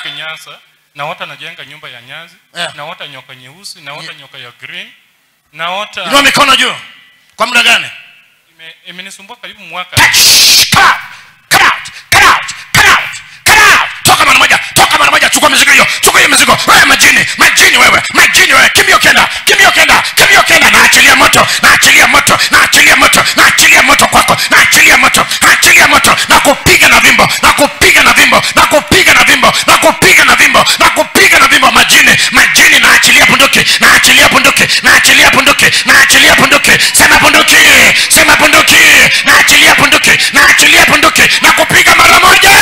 Nyasa naota najenga nyumba ya nyazi Yeah. naota nyoka nyeusi naota Yeah. nyoka ya green naota inua mikono juu kwa muda gani ime- imenisumbua karibu mwaka Shh, come out, come out, come out, come out, come out. toka mara moja toka mara moja chukua mizigo hiyo chukua hiyo mizigo wewe majini majini wewe majini wewe kimbia ukienda kimbia ukienda kimbia ukienda naachilia moto naachilia moto naachilia moto naachilia moto kwako naachilia moto naachilia moto na kupiga na vimbo na kupiga na vimbo na kupiga na vimbo na kupiga na vimbo na kupiga na vimbo majini majini naachilia bunduki naachilia bunduki naachilia bunduki naachilia bunduki sema bunduki sema bunduki naachilia bunduki naachilia bunduki na kupiga mara moja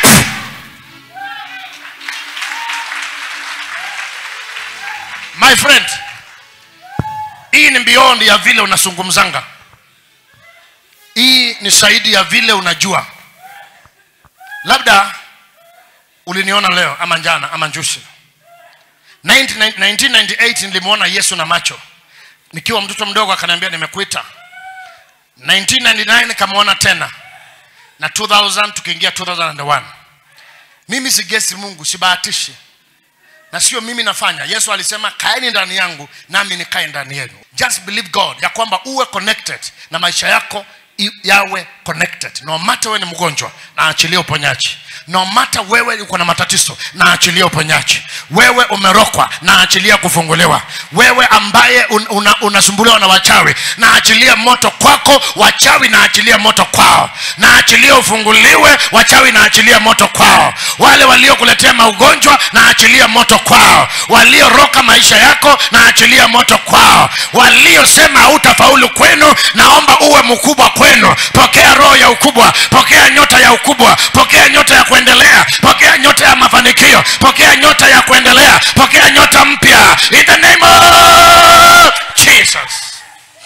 my friend hii ni beyond ya vile unazungumzanga hii ni zaidi ya vile unajua labda uliniona leo ama jana ama njusi 19- 1998 nilimwona yesu na macho nikiwa mtoto mdogo akaniambia nimekuita 1999 nikamwona tena na 2000 tukiingia 2001 mimi sigesi mungu sibahatishi na sio mimi nafanya yesu alisema kaeni ndani yangu nami nikae ndani yenu just believe god ya kwamba uwe connected na maisha yako i- yawe connected no matter wewe ni mgonjwa na achilie uponyaji no matter wewe uko na matatizo na achilie uponyaji wewe umerokwa na achilia kufunguliwa wewe ambaye un, una, unasumbuliwa na wachawi na achilia moto kwako wachawi na achilia moto kwao na achilia ufunguliwe wachawi na achilia moto kwao wale waliokuletea maugonjwa na achilia moto kwao walioroka maisha yako na achilia moto kwao waliosema hautafaulu kwenu naomba uwe mkubwa kwenu pokea roho ya ukubwa pokea nyota ya ukubwa pokea nyota ya kuendelea pokea nyota ya mafanikio pokea nyota ya kuendelea pokea nyota mpya in the name of jesus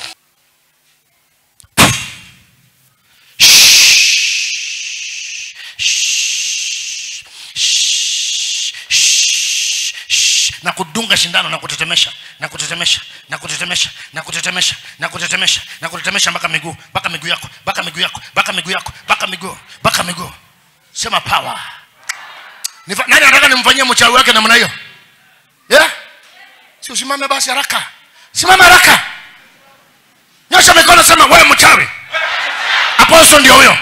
na kudunga shindano na kutetemesha na kutetemesha na kutetemesha na kutetemesha na kutetemesha na kutetemesha mpaka miguu mpaka miguu yako mpaka miguu yako mpaka miguu yako mpaka miguu mpaka miguu sema power Nifa, nani anataka nimfanyie mchawi wake namna hiyo yeah? si usimame basi haraka simama haraka nyosha mikono sema wewe mchawi aposto ndio huyo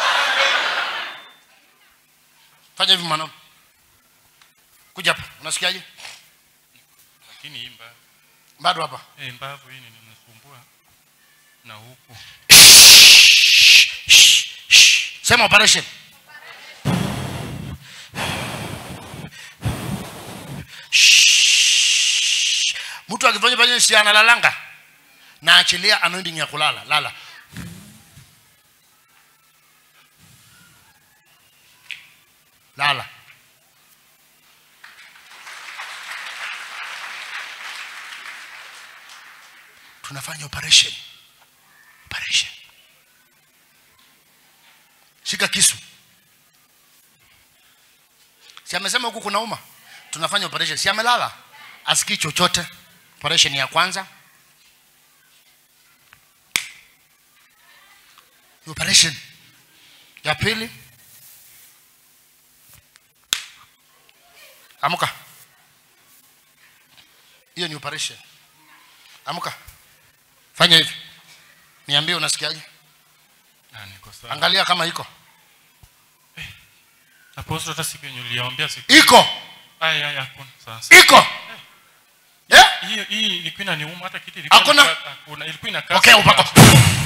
fanya hivi mwanangu kuja hapa unasikiaje lakini hii mbavu bado hapa eh, mbavu hii ninasumbua na huku sema operation mtu akifanya fanya si analalanga na achilia anointing ya kulala lala lala tunafanya operation operation shika kisu si amesema huku kuna uma tunafanya operation si amelala asikii chochote operation ya kwanza operation ya pili amka hiyo ni operation amka fanya hivi niambie unasikiaje Ah, niko sawa angalia kama iko aposto hata siku yenye uliambia siku iko aya aya hakuna sasa iko yeah? hiyo hii ilikuwa inaniuma hata kiti ilikuwa Hakuna? inakaa- hakuna ilikuwa inakaa pokea upako